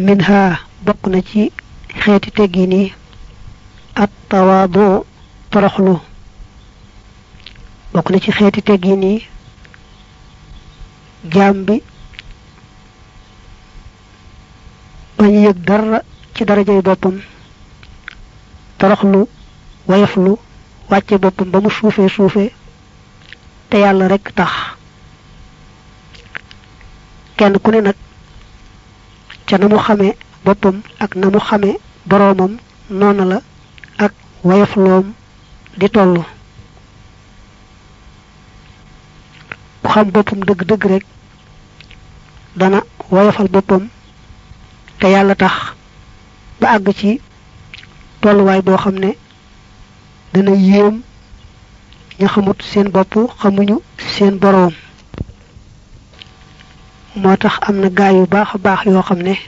minha bokk na ci xeeti teggin yi at tawaadu toroxlu bokk na ci xeeti teggin yi jaam bi bañ yëg dara ci darajay boppam toroxlu wayaflu wàcce boppam ba mu suufee suufee te yàlla rekk tax kenn ku ne nag ca na mu xamee boppam ak na mu xamee boroomam noona la ak wayafloom di tollu ku xam boppam dëgg-dëgg rek dana woyofal boppam te yàlla tax ba àgg ci tolluwaay boo xam ne dana yéem ña xamut seen bopp xamuñu seen boroom moo tax am na gaay yu baax a baax yoo xam ne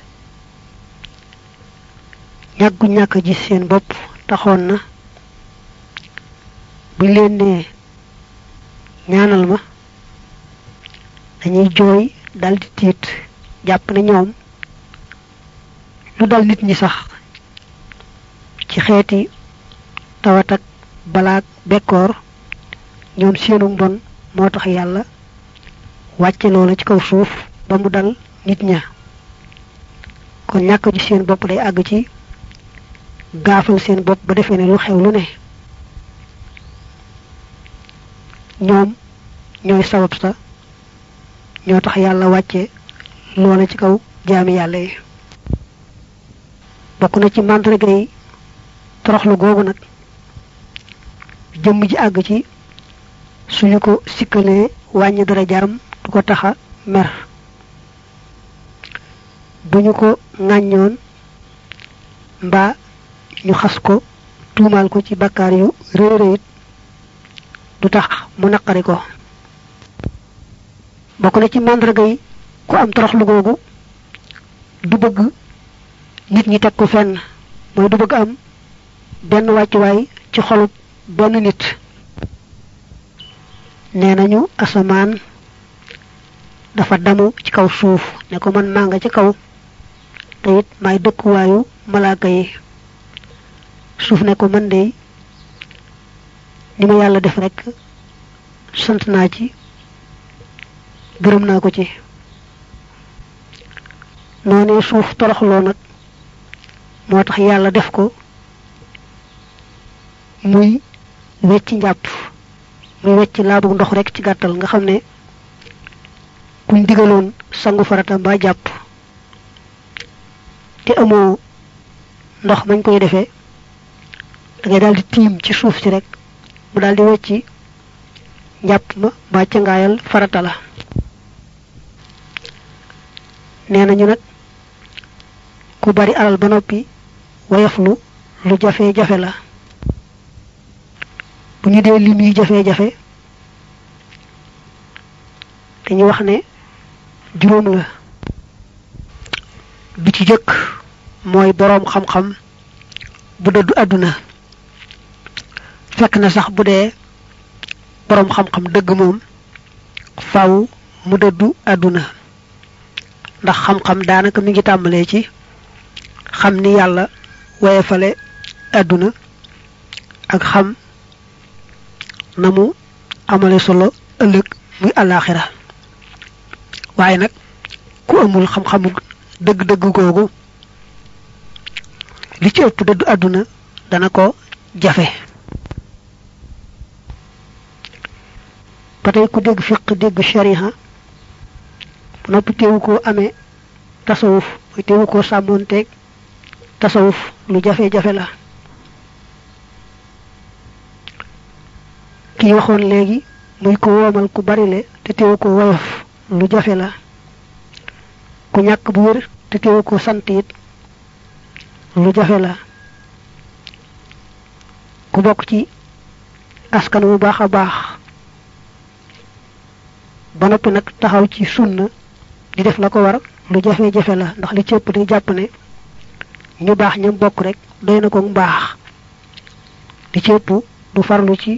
ñàggu ñàkk gis seen bopp taxoon na buñ leen nee ñaanal ma dañuy jooy daldi tiit jàpp ne ñoom lu dal nit ñi sax ci xeeti tawat ak balaak bekkoor ñoom seenu mbon moo tax yàlla wàcce loola ci kaw suuf ba mu dal nit ña kon ñàkk ji seen bopp day àgg ci gaafal seen bopp ba defee ne lu xew lu ne ñoom ñooy sabab sa ñoo tax yàlla wàcce loola ci kaw jaami yàlla yi bokk na ci màndarga yi toroxlu googu nag jëmm ji àgg ci suñu ko sikkalee wàññi dara jaam du ko taxa mer bu ñu ko ŋàññoon mbaa ñu xas ko tuumaal ko ci bakkaar yu réy réyit du tax mu naqari ko bokk na ci màndarga yi ku am toroxlu googu du bëgg nit ñi teg ko fenn mooy du bëgg am benn wàccuwaay ci xolub benn nit nee nañu asamaan dafa damu ci kaw suuf ne ko man maa nga ci kaw te it maay dëkkuwaayu malaaka yi suuf ne ko man de ni ma yàlla def rekk sant naa ci gërëm naa ko ci noonee suuf toroxloo nag moo tax yàlla def ko muy wecc njàpp muy wecc laabu ndox rekk ci gàttal nga xam ne kuñ digaloon sangu farata mbaa jàpp te amoo ndox mañ koy defee da ngay daal di tiim ci suuf si rek mu daal di wecci njàpp ma mbaa cangaayal farata la nee nañu nag ku bari alal ba noppi woyoflu lu jafe-jafe la bu ñu dee lim yi jafe-jafe dañuy wax ne juróom la bi ci jëkk mooy boroom xam-xam bu dëddu àdduna fekk na sax bu dee boroom xam-xam dëgg moom faw mu dëddu àdduna ndax xam-xam daanaka mi ngi tàmbalee ci xam ni yàlla woyefale àdduna ak xam na mu amale solo ëllëg muy àllaaxira waaye nag ku amul xam-xamu dëgg-dëgg googu li ci ëpp dëddu àdduna dana ko jafe ba tey ku dégg fiq dégg shariha bu noppi teewu koo amee tasawuf muy teewu koo sàmmoonteeg tasawuf lu jafe-jafe la kii waxoon léegi muy ko woomal ku barile te teewu ko woyof lu jafe la ku ñàkk bu wér te teewu ko sant it lu jafe la ku bokk ci askan wu baax a baax ba noppi nag taxaw ci sunna di def la ko war lu jafe-jafe la ndax li cëpp day jàpp ne ñu baax ñam bokk rek doy na ko mbaax li cëpp du farlu ci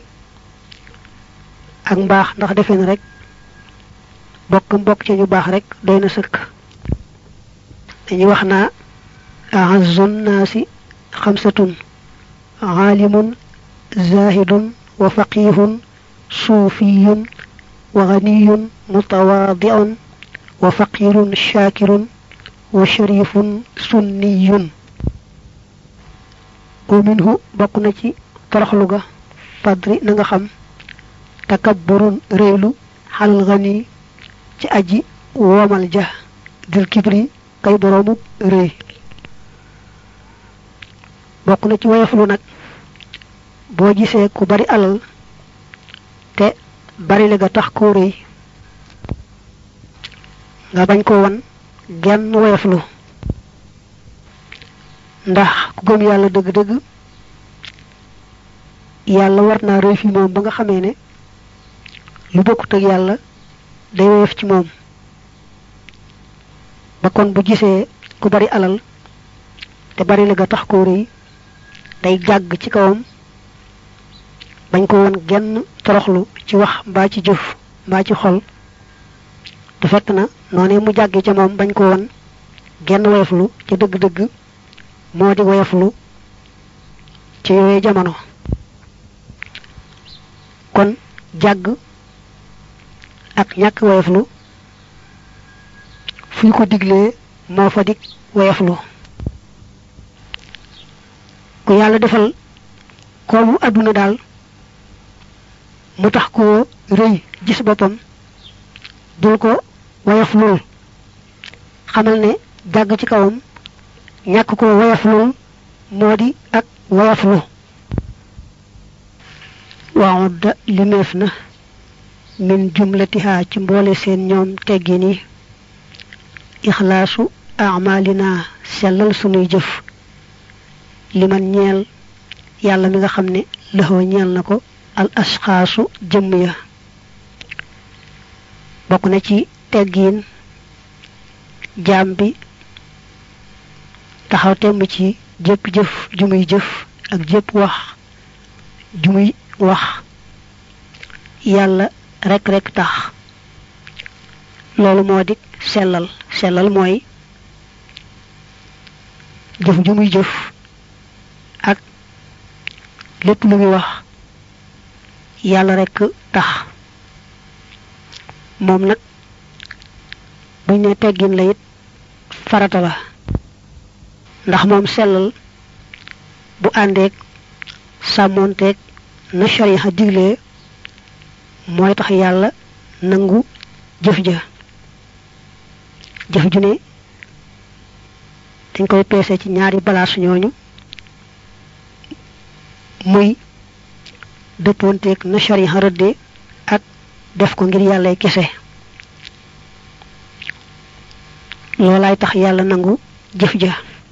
ak mbaax ndax defe na rek bokk mbokk ci ñu baax rek doy na sëkk dañuy wax naa أعز الناس خمسة عالم زاهد وفقيه صوفي وغني متواضع وفقير شاكر وشريف سني ومنه بقنتي toroxluga fadri na nga xam takabburun réylu xalal gani ci aji womal ja dil kibri kay boroomu réy bokk na ci woyoflu nag boo gisee ku bari alal te bari la ga tax koo réy nga bañ ko won genn woyoflu ndax ku gëm yàlla dëgg-dëgg yàlla war naa rëy fi moom ba nga xamee ne lu bokkut ak yàlla day woyof ci moom ba kon bu gisee ku bari alal te bari la ga tax koo rëy day jàgg ci kawam bañ ko woon genn toroxlu ci wax mbaa ci jëf mbaa ci xol te fekk na noonee mu jàggee ca moom bañ ko woon genn woyoflu ca dëgg-dëgg moo di woyoflu ci yooyee jamono kon jàgg ak ñàkk woyoflu fu ñu ko diglee moo fa dig woyoflu ku yàlla defal koomu àdduna daal mu tax koo rëy gis boppam dul ko woyoflul xamal ne jàgg ci kawam ñàkk ko woyoflul moo di ak woyoflu waawudda limeef na min jumlatiha ci mboole seen ñoom teggin yi ixlaasu amalina sellal sunuy jëf liman ñeel yàlla mi nga xam ne lëxoo ñeel na ko al asxaasu jëmm ya bokk na ci teggiin jaam bi taxaw temm ci jëpp jëf ju muy jëf ak jëpp wax ju muy wax yàlla rek rek tax loolu moo di sellal sellal mooy jëf ju muy jëf ak lépp lu muy wax yàlla rek tax moom nag buñ ne teggin la it farata la ndax moom sellal bu àndeek sàmmoonteeg na shariha diglee mooy tax yàlla nangu jëf ja jëf ju ne dañ koy peese ci ñaari balaas ñooñu muy dëppoonteeg na shariha rëdde ak def ko ngir yàllay kese loolaay tax yàlla nangu jëf ja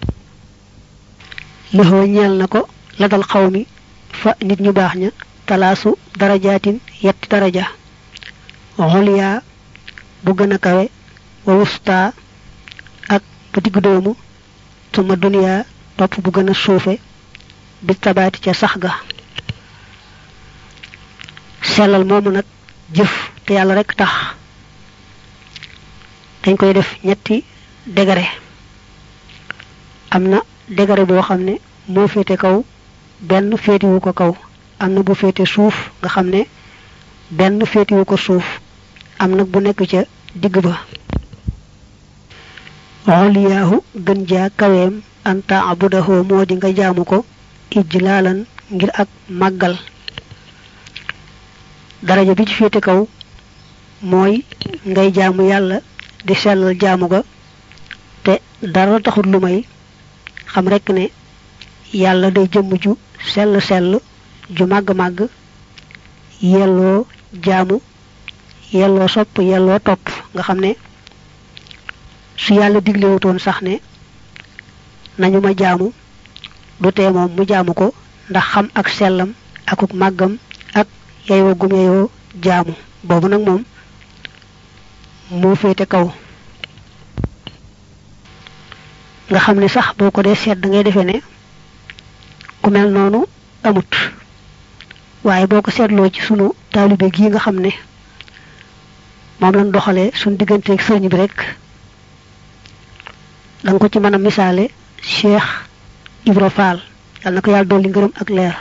lëxoo ñeel na ko la dal xaw mi fa nit ñu baax ña talaasu darajaatin yetti daraja xoliyaa bu gën a kawe wa wusta ak bu digg doomu suma duniyaa topp bu gën a suufe bi tabaati ca sax ga sellal moomu nag jëf te yàlla rek tax dañ koy def ñetti degare am na degare boo xam ne moo féete kaw benn féetiwu ko kaw am na bu féete suuf nga xam ne benn féetiwu ko suuf am nag bu nekk ca digg ba xoliyaahu gën jaa kaweem anta abudahoo moo di nga jaamu ko ijlaalan ngir ak màggal daraja bi ci féete kaw mooy ngay jaamu yàlla di sellal jaamu ga te dara taxul lu may xam rekk ne yàlla day jëmm ju sell sell ju màgg-màgg yelloo jaamu yelloo sopp yelloo topp nga xam ne su yàlla diglewutoon sax ne nañu ma jaamu du tee moom mu jaamu ko ndax xam ak sellam akuk màggam ak yeyoo gum yeyoo jaamu boobu nag moom moo féete kaw nga xam ne sax boo ko dee seet da ngay defee ne ku mel noonu amut waaye boo ko seetloo ci sunu taalibe gii nga xam ne moom lañ doxalee suñ digganteeg sëriñ bi rek danga ko ci mën a misaale cheikh ibra fall yàlla na ko yàlla dolli ngërëm ak leer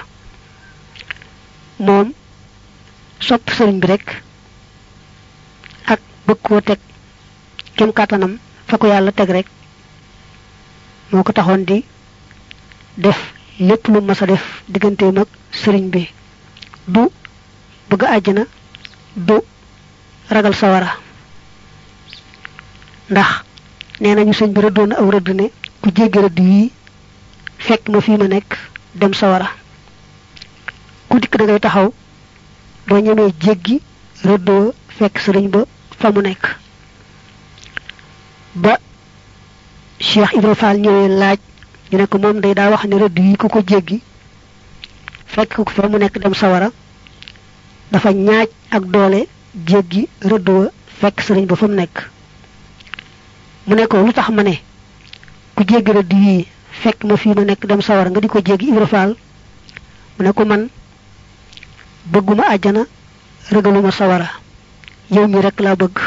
moom sopp sëriñ bi rek ak bëgg koo teg kem kàttanam fa ko yàlla teg rek moo ko taxoon di def lépp lu mas a def digganteem ak sëriñ bi du bëgg àjjana du ragal sawara ndax nee nañu sëñ bi rëddoon na aw rëdd ne ku jéggi rëdd yii fekk ma fii ma nekk dem sawara ku dikk da ngay taxaw doo ñemee jéggi rëddoo fekk sëriñ ba fa mu nekk ba Cheikh Ibra Fall ñëwee laaj ñu ne ko moom day daa wax ne rëdd yi ku ko jéggi fekk ko fa mu nekk dem sawara dafa ñaaj ak doole jéggi rëdd wa fekk sëriñ ba fa mu nekk mu ne ko lu tax ma ne ku jéggi rëdd yii fekk ma fii ma nekk dem sawara nga di ko jéggi Ibra Fall mu ne ko man bëgguma àjjana rëgaluma sawara yow mi rek laa bëgg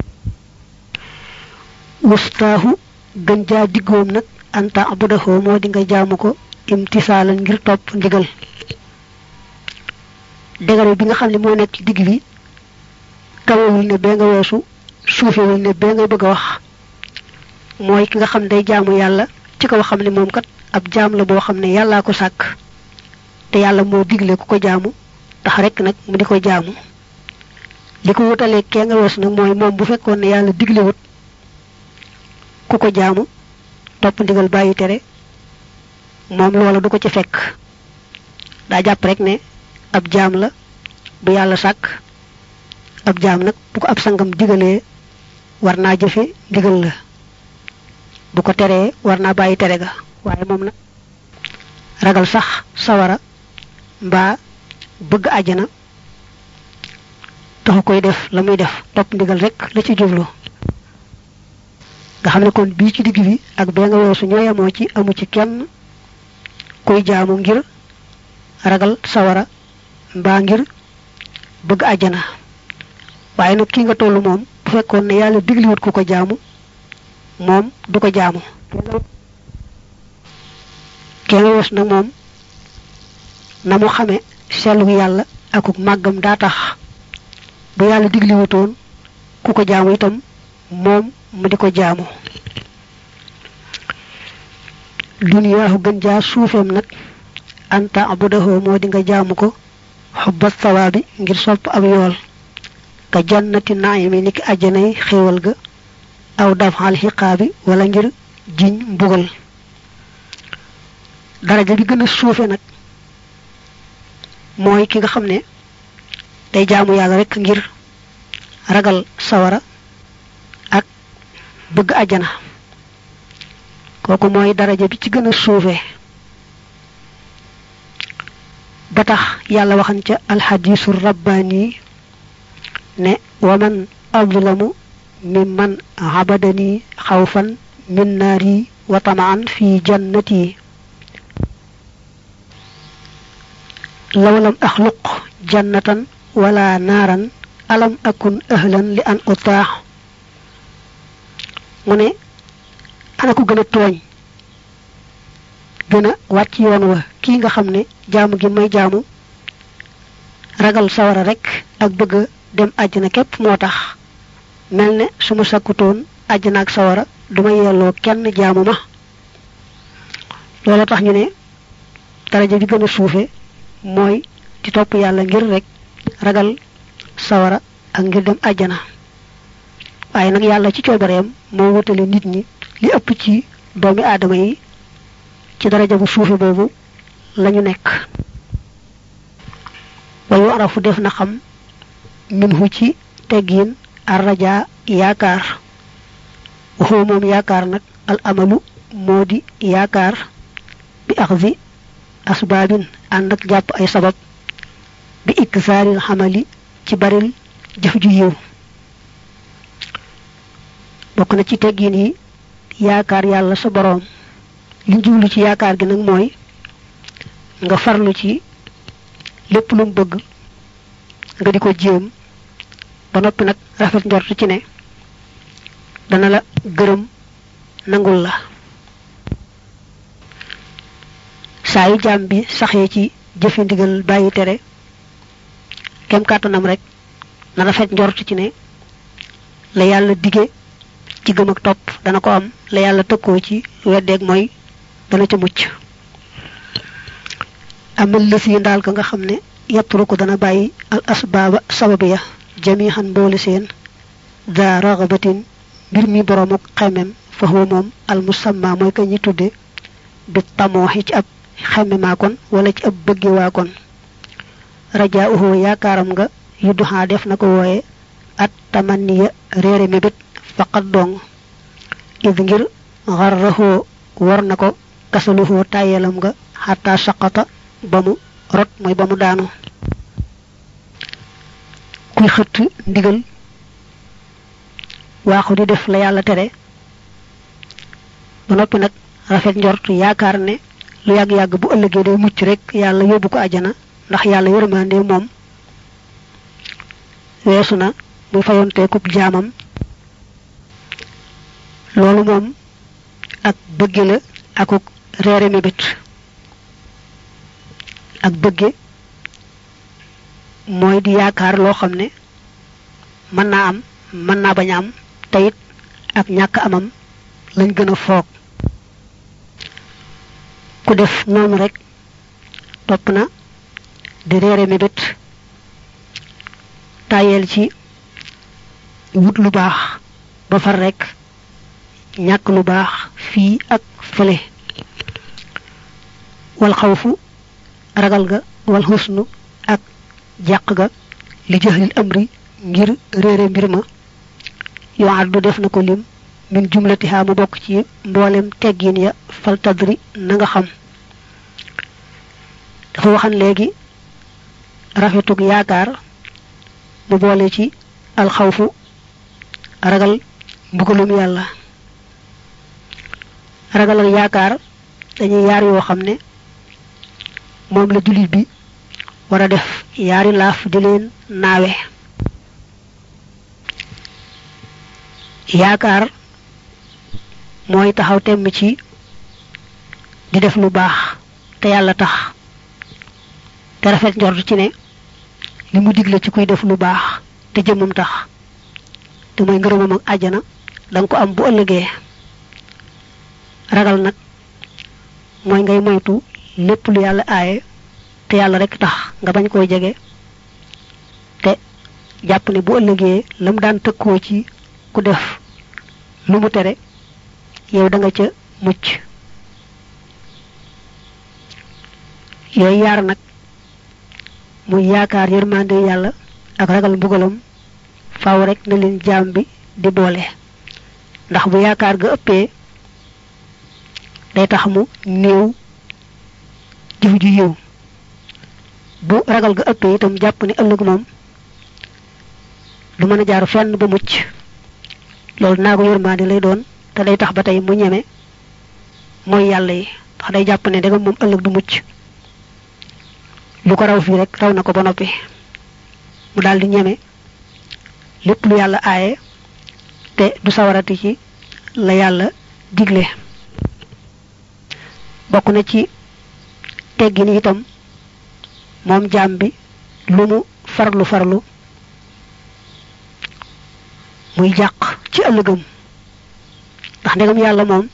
wustaahu gën jaa diggoom nag anta abudaxoo moo di nga jaamu ko imtisaalan ngir topp ndigal dégare bi nga xam ne moo nekk ci digg bi kawewul ne bee nga weesu suufewul ne bee ngay bëgg a wax mooy ki nga xam day jaamu yàlla ci kaw xam ne moom kat ab jaam la boo xam ne yàllaa ko sàkk te yàlla moo digle ku ko jaamu tax rek nag mu di ko jaamu li ko wutalee kee nga weesu nag mooy moom bu fekkoon ne yàlla diglewut ku ko jaamu topp ndigal bàyyi tere moom loola du ko ci fekk daa jàpp rek ne ab jaam la bu yàlla sàkk ab jaam nag bu ko ab sangam digalee war naa jëfe ndigal la bu ko teree war naa bàyyi tere ga waaye moom nag ragal sax sawara mbaa bëgg àjjana taxu koy def la muy def topp ndigal rek la ci jublu nga xam ne kon bii ci digg bi ak bee nga weesu ñoo yemoo ci amu ci kenn kuy jaamu ngir ragal sawara mbaa ngir bëgg àjjana waaye nag ki nga tollu moom bu fekkoon ne yàlla digliwut ku ko jaamu moom du ko jaamu kee nga weesu nag moom na mu xame sellu yàlla akuk màggam daa tax bu yàlla digliwutoon ku ko jaamu itam moom mu di ko jaamu duniyaahu gën jaa suufeem nag anta abudahoo moo di nga jaamu ko xubba sawaabi ngir sopp ab yool ka jannati naayimi niki àjjanay xéewal ga aw dafal xiqaabi wala ngir jiñ mbugal daraja bi gën a suufe nag mooy ki nga xam ne day jaamu yàlla rek ngir ragal sawara ak bëgg àjjana kooku mooy daraja bi ci gën a suufe ba tax yàlla waxan ca alxadiisu rabbaani ne waman adlamu mimman abadani xawfan min naari wa tamaan fi jannati law lam axluq jannatan wala naaran alam akun ahlan li an utaax mu ne ana ko gën a tooñ gën a wàcc yoon wa kii nga xam ne jaamu gi may jaamu ragal sawara rek ak bëgg dem àjjana képp moo tax mel ne su ma sakkutoon àjjana ak sawara duma yelloo kenn jaamu ma loolu tax ñu ne daraja bi gën a suufe mooy di topp yàlla ngir rek ragal sawara ak ngir dem àjjana waaye nag yàlla ci coobareem moo wutale nit ñi li ëpp ci doomi aadama yi ci daraja bu suufe boobu lañu nekk wayu arafu def na xam minhu ci teggiin arraja yaakaar waxoo moom yaakaar nag al amalu moo di yaakaar bi axzi asbaabin ànd ak jàpp ay sabab bi iksaaril xamali ci baril jëf ju yiw bokk na ci teggiin yi yaakaar yàlla sa boroom li jublu ci yaakaar gi nag mooy nga farlu ci lépp lu mu bëgg nga di ko jéem ba noppi nag rafet njort ci ne dana la gërëm nangul la saa yu jaam bi saxee ci jëfe ndigal bàyyi tere kem kàttanam rek na rafet njort ci ne la yàlla dige ci gëm ak topp dana ko am la yàlla tëkkoo ci weddeeg mooy dana ca mucc amal lës yi ndaal ka nga xam ne yetturu ko dana bàyyi al asbaaba sababu ya jamihan mboole seen da ragabatin mbir mi boroom ak xemem fa huwa moom al musamma mooy ka ñi tudde bi tamooxi ci ab xemema kon wala ci ab bëgge waa kon rajaa uhu yaakaaram nga yudduxaa def na ko wooye at tamanniya réere mébét faqat dong id ngir xarraxoo war na ko kasaluhoo tàyyeelam nga xataa saqata ba mu rot mooy ba mu daanu kuy xëtt ndigal waaxu di def la yàlla tere ba noppi nag rafet njort yaakaar ne lu yàgg-yàgg bu ëllëgee day mucc rek yàlla yóbbu ko ajana ndax yàlla yërmande moom weesu na muy fayonteekub jaamam loolu moom ak bëgge la akuk reere mébét ak bëgge mooy di yaakaar loo xam ne mën naa am mën naa bañ a am teyit ak ñàkk amam lañ gën a foog ku def noonu rek topp na di reere mébét tàyyeel ci wut lu baax ba far rek ñàkk lu baax fii ak fële wal xawfu ragal ga wal xusnu ak jàq ga li jëxlil amri ngir réere mbir ma yoo addu def na ko lim min jumlatiha mu bokk ci mboolem teggin ya fal tadri na nga xam dafa waxan léegi rafetug yaakaar mu boole ci alxawfu ragal mbugalum yàlla ragal ak yaakaar dañuy yaar yoo xam ne moom la jullit bi war a def yaari laaf di leen naawe yaakaar mooy taxaw temm ci di def lu baax te yàlla tax te rafet njort ci ne li mu digle ci kuy def lu baax te jëmmam tax te mooy ngërëmam ak àjjana danga ko am bu ëllëgee ragal nag mooy ngay moytu lépp lu yàlla aaye te yàlla rek tax nga bañ koy jege te jàpp ne bu ëllëgee lam daan tëkkoo ci ku def lu mu tere yow da nga ca mucc yooyu yaar nag muy yaakaar yërmande yàlla ak ragal mbugalam faaw rek na leen jaam bi di boole ndax bu yaakaar ga ëppee day tax mu néew jëf ju yiw bu ragal ga ëppee itam jàpp ne ëllëg moom du mën a jaar fenn ba mucc loolu naa ko yërmande lay doon te day tax ba tey mu ñeme mooy yàlla yi ndax day jàpp ne dagam moom ëllëg du mucc lu ko raw fii rek raw na ko ba noppi mu daal di ñeme lépp lu yàlla aaye te du sawarati ci la yàlla digle bokk na ci teggin itam moom jaam bi lu mu farlu farlu muy jàq ci ëllëgam ndax ndegam yàlla moom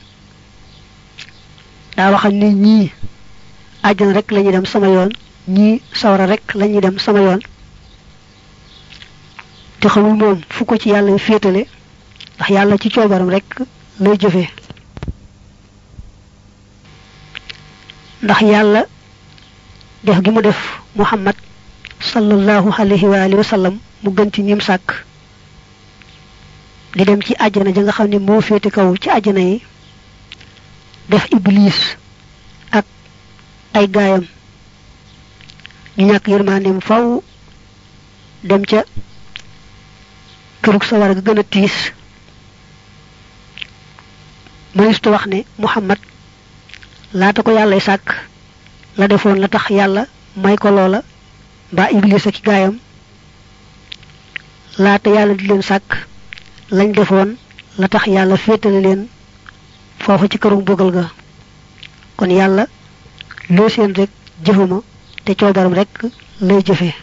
daa waxal ni ñii àjjana rek lañuy dem sama yoon ñii sawara rek lañuy dem sama yoon te xamul moom fu ko ci yàlla féetale ndax yàlla ci coobaram rek lay jëfee ndax yàlla def gi mu def muhammad sallallahu alayhi wa alihi wa sallam mu gën ci ñim sàkk di dem ci àjjana ja nga xam ne moo féete kaw ci àjjana yi def iblis ak ay gaayam ñu ñàkk yërmandeem faw dem ca kërug sawara ga gën a tiis mënistu wax ne muhammad laata ko yàllay sàkk la defoon la tax yàlla may ko loola mbaa iblis ak gaayam laata yàlla di leen sàkk lañ defoon la tax yàlla féetale leen foofu ci këru mbugal ga kon yàlla loo seen rek jëfuma te coobaram rek lay jëfee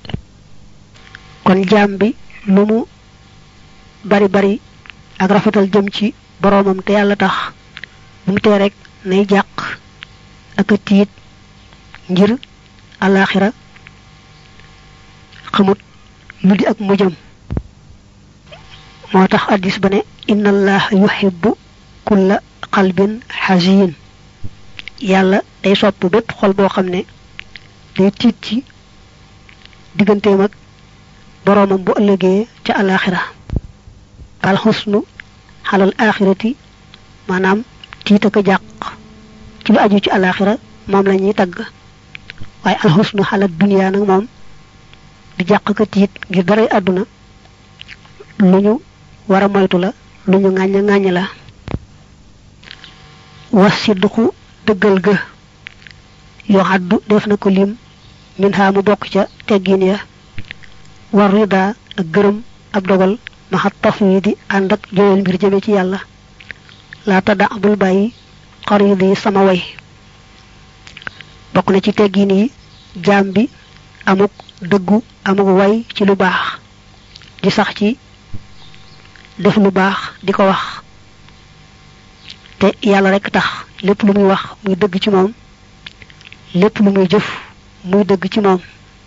kon jaam bi lu mu bari bari ak rafetal jëm ci boroomam te yàlla tax bu mu tee rek nay jàq ak a tiit ngir alaxira xamut lu di ak mujjam moo tax addis ba ne inna allaha yuhibbu kulla qalbin xasin yàlla day sopp bépp xol boo xam ne day tiit ci digganteem ak boroomam bu ëllëgee ca alaxira al xusnu xalal axirati maanaam tiit ak a jàq ci lu aju ci alaxira moom la ñuy tagg waaye al xusnu xalal duniyaa nag moom di jàq ka tiit ngir daray àdduna lu ñu war a moytu la lu ñu ŋàññ ŋàññ la was sidduku dëggal ga yoo xaddu def na ko lim min xaa mu bokk ca teggin ya war rida ak gërëm ab dogal maxat tafwidi ànd ak joyal mbir jëme ci yàlla laa tadda bul bàyyi xarid yi sama way bokk na ci teggin yi jaam bi amuk dëggu amuk way ci lu baax di sax ci def lu baax di ko wax te yàlla rekk tax lépp lu muy wax muy dëgg ci moom lépp lu muy jëf muy dëgg ci moom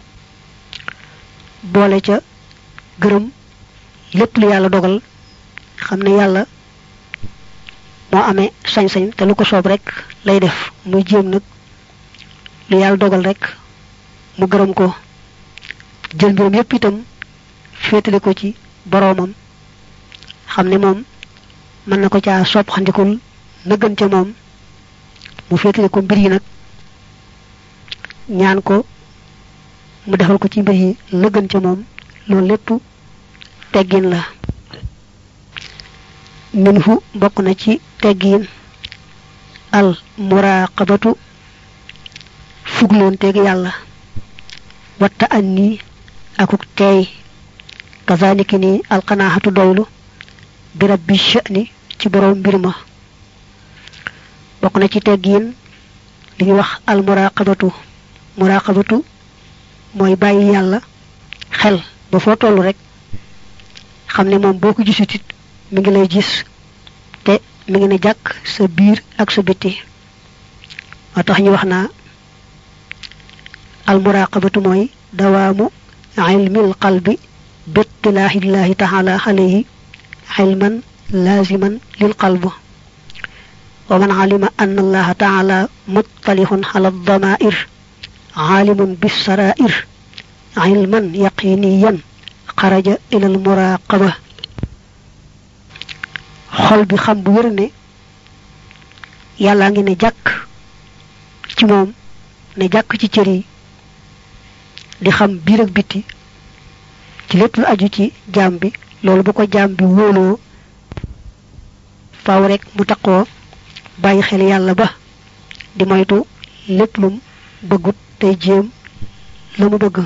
boole ca gërëm lépp lu yàlla dogal xam ne yàlla moo amee sañ-sañ te lu ko soob rekk lay def muy jéem nag lu yàlla dogal rekk mu gërëm ko jël mbiram yépp itam féetale ko ci boroomam xam ne moom mën na ko caa sopp xandikul na gën ca moom mu féetale ko mbir yi nag ñaan ko mu defal ko ci mbir yi la gën ca moom loolu lépp teggin la minhu bokk na ci teggin al muraqabatu fugloonteeg yàlla watta an nii akuk teey kazaliki ni alqanaxatu doylu bi rabbi sha'ni ci boroom mbir ma bokk na ci teggin li ñuy wax al muraqabatu muraqabatu mooy bàyyi yàlla xel ba foo toll rek xam ne moom boo ko gisutit mi ngi lay gis te mi ngi ne jàkk sa biir ak sa bitti moo tax ñu wax naa al muraqabatu mooy dawaamu ilmil qalbi bittilaahillahi taala alayhi ilman laaziman lil qalb wa man alima anna allaha taala muttalihun ala damair aalimun bissarair ilman yaqiniyan xaraja ila al muraqaba xol bi xam bu wér ne yàllaa ngi ne jàkk ci moom ne jàkk ci cër yi di xam biir ak biti ci lépp lu aju ci jaam bi loolu bu ko jaam bi wóoloo faaw rek mu taqoo bàyyi xel yàlla ba di moytu lépp lum bëggut tey jéem la mu bëgg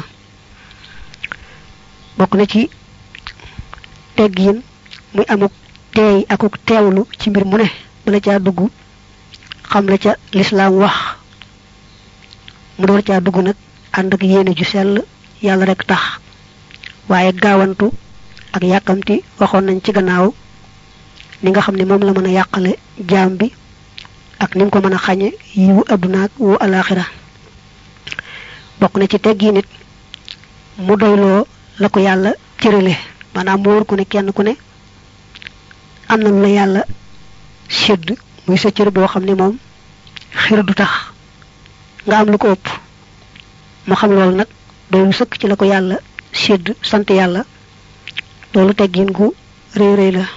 bokk na ci teggiin muy amuk teey akuk teewlu ci mbir mu ne bala caa dugg xam la ca lislaam wax mu door caa dugg nag ànd ak yéene ju sell yàlla rek tax waaye gaawantu ak yàkkamti waxoon nañ ci gannaaw ni nga xam ne moom la mën a yàqale jaam bi ak ni mu ko mën a xañe yiwu adduna ak wu alaxira bokk na ci teggi nit mu doyloo la ko yàlla cërale maanaam mu wóor ku ne kenn ku ne am na lu la yàlla sédd muy sa cër boo xam ne moom xir du tax nga am lu ko ëpp mu xam loolu nag doylu sëkk ci la ko yàlla sédd sant yàlla loolu teggin gu rëy rëy la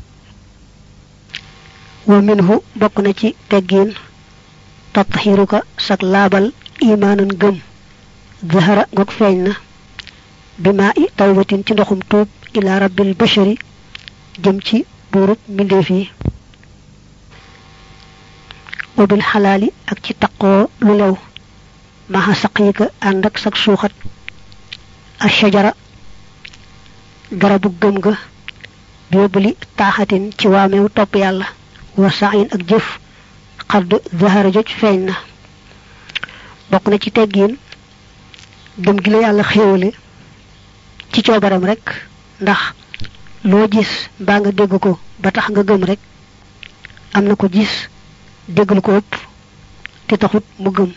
wa minhu bokk na ci teggin tatxiruka sak laabal imaanan gëm zahara ngoog feeñ na bi maa i tawbatin ci ndoxum tuub ila rabbil bashari jëm ci buurub mbindeef yi wa bil xalaali ak ci taqoo lu lew maxa saqyika ànd ak sak suuxat ashajara garabu gëm ga biobuli taaxatin ci waameew topp yàlla wa saayin ak jëf xadd zahara joj feeñ na bokk na ci teggiin gëm gi la yàlla xéewale ci coobaram rek ndax loo gis mbaa nga dégg ko ba tax nga gëm rek am na ko gis dégg lu ko ëpp te taxut mu gëm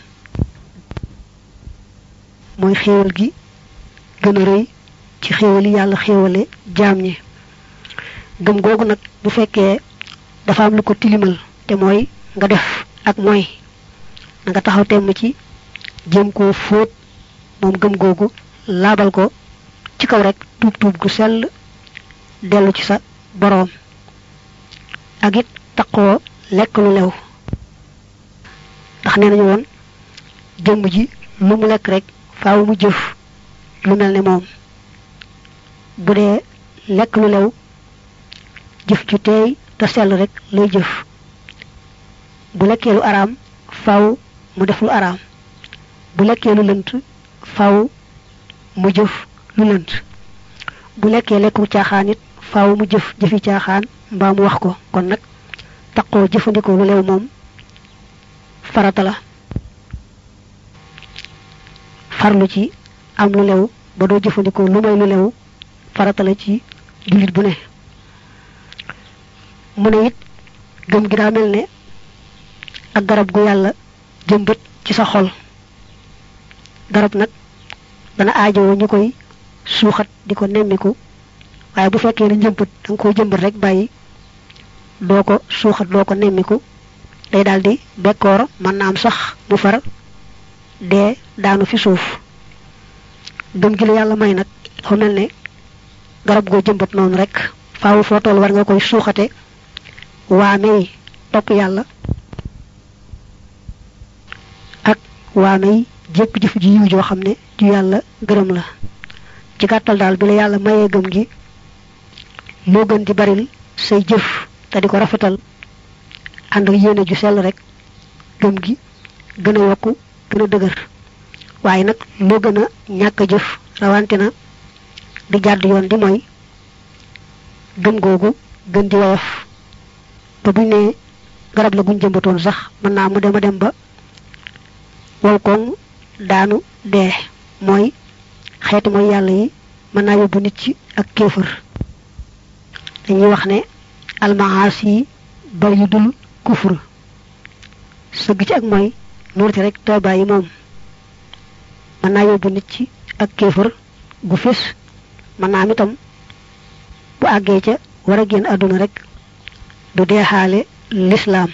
mooy xéewal gi gën a rëy ci xéewal yi yàlla xéewale jaam ñi gëm googu nag bu fekkee dafa am lu ko tilimal te mooy nga def ak mooy na nga taxaw temm ci jéem koo fóot moom gëm googu laabal ko ci kaw rek tuub tuub gu sell dellu ci sa boroom ak it taqoo lekk lu lew ndax nee nañu woon jëmm ji lu mu lekk rek faaw mu jëf lu mel ne moom bu dee lekk lu lew jëf ju teey te sell rek lay jëf bu lekkee lu araam faaw mu def lu araam bu lekkee lu lënt faaw mu jëf lu lënt bu lekkee lekku caaxaan it faaw mu jëf jëfi caaxaan mbaa mu wax ko kon nag taqoo jëfandikoo lu lew moom farata la farlu ci am lu lew ba doo jëfandikoo lu may lu lew farata la ci jullit bu ne mu ne it gëm gi daa mel ne ak garab gu yàlla jëmbët ci sa xol garab nag dana aajowoo ñu koy suuxat di ko nemmiku waaye bu fekkee ne njëmbët da nga koy jëmbat rek bàyyi doo ko suuxat doo ko nemmiku day daldi bekkoor mën na am sax mu far dee daanu fi suuf gëm gi la yàlla may nag dafa mel ne garab goo jëmbat noonu rek faawu foo toll war nga koy suuxate waamey topp yàlla ak waamey jépp jëf ji yiw joo xam ne ju yàlla gërëm la ci gàttal daal bi la yàlla mayee gëm gi moo gën di baril say jëf te di ko rafetal ànd ak yéene ju sell rek gëm gi gën a yokku gën a dëgër waaye nag moo gën a ñàkk a jëf rawante na di jàdd yoon di mooy gëm googu gën di woyof ba buñ ne garab la guñ jëmbatoon sax mën naa mu dem a dem ba wow koŋ daanu dee mooy xeeti mooy yàlla yi mën naa yóbbu nit ci ak kéefër dañuy wax ne almaas yi bari yu dul kufur sëgg ci ak mooy nuurti rek toobaay yi moom mën naa yóbbu nit ci ak kéefër gu fés mën naa am itam bu àggee ca war a génn àdduna rek du deexaale lislaam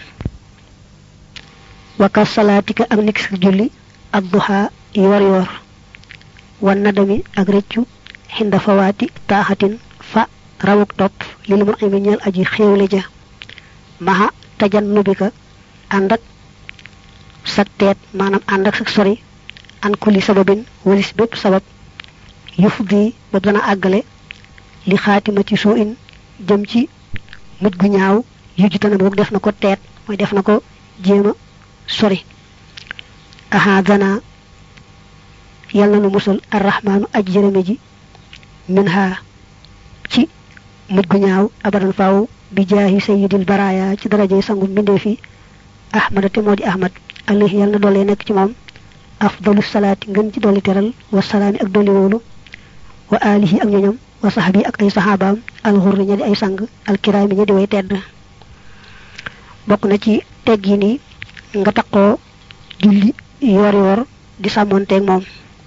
waka salaatika ak niki sa julli ak duxaa yor yor wan nadami ak rëccu xinda fawaati taaxatin fa rawuk topp lil mu imi ñeel aji xéewle ja maxa tajan nubika ànd ak sag teet maanaam ànd ak sag sori an kulli sababin walis bépp sabab yuf di ba dana àggale li xaatima ci soo in jëm ci mujj gu ñaaw yujju tana boog def na ko teet mooy def na ko jéema sori aha dana yal na nu musal arrahmaanu aj jërëme ji min ha ci mujj gu ñaaw abadan faaw bi jaahi sayyidil baraya ci darajey sangu mbindee fi ahmada te moo di ahmad alayhi yal na doole nekk ci moom afdalu salaati ngën ci dolli teral wa salaami ak dolli wóolu wa alihi ak ñoñom wa sahbi ak ay sahabaam alxurri ña di ay sang alkiraami ña di way tedd bokk na ci teggi ni nga taqoo julli yor yor di sàmmonteeg moom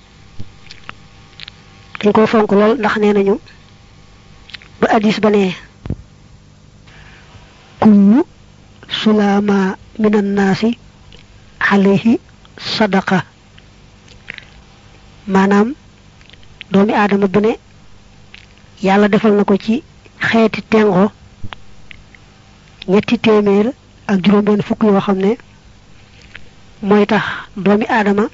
dañ ko fonk lool ndax nee nañu ba addis ba ne kullu sulaama min annaasi alayhi sadaqa maanaam doomi aadama bu ne yàlla defal na ko ci xeeti tengo ñetti téeméer ak juróom benn fukk yoo xam ne mooy tax doomi aadama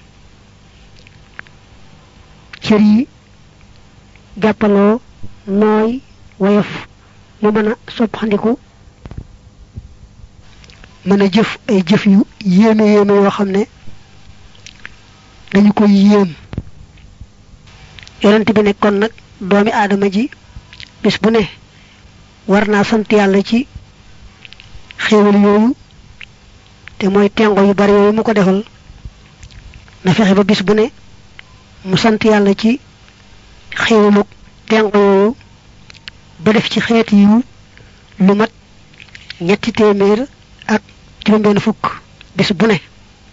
cër yi jàppaloo nooy woyof mu mën a soppandiku mën a jëf ay jëf yu yéeme yéeme yoo xam ne dañu koy yéem yonent bi nekkoon nag doomi aadama ji bis bu ne war naa sant yàlla ci xéewal yooyu te mooy tengo yu bari yooyu mu ko defal na fexe ba bis bu ne mu sant yàlla ci xéewalug tengo yooyu ba def ci xeet yiw lu mat ñetti téeméer ak juróom-benn fukk bis bu ne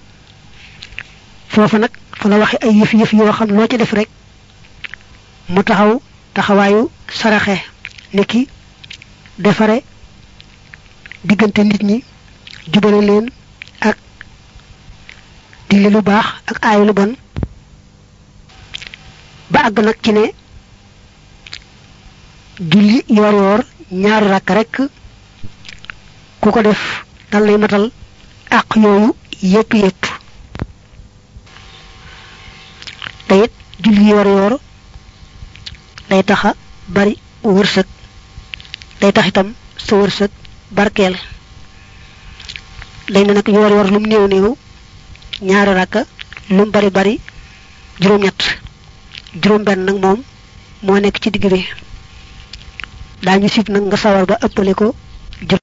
foofu nag fa la waxe ay yëf yëf yoo xam loo ci def rek mu taxaw taxawaayu saraxe niki defare diggante nit ñi jubale leen ak digle lu baax ak aayu lu bon ba àgg nag ci ne julli yoor yoor ñaari rakk rek ku ko def dal lay matal àq yooyu yépp yépp te it julli yoor yoor day taxa bari wërsëg day tax itam sa wërsëg barkeel dañ ne nag yoor yoor lum néew néew ñaari rakka lum bari bari juróom ñett juróom benn nag moom moo nekk ci digg bi daañu sib nag nga sawar ba ëppale ko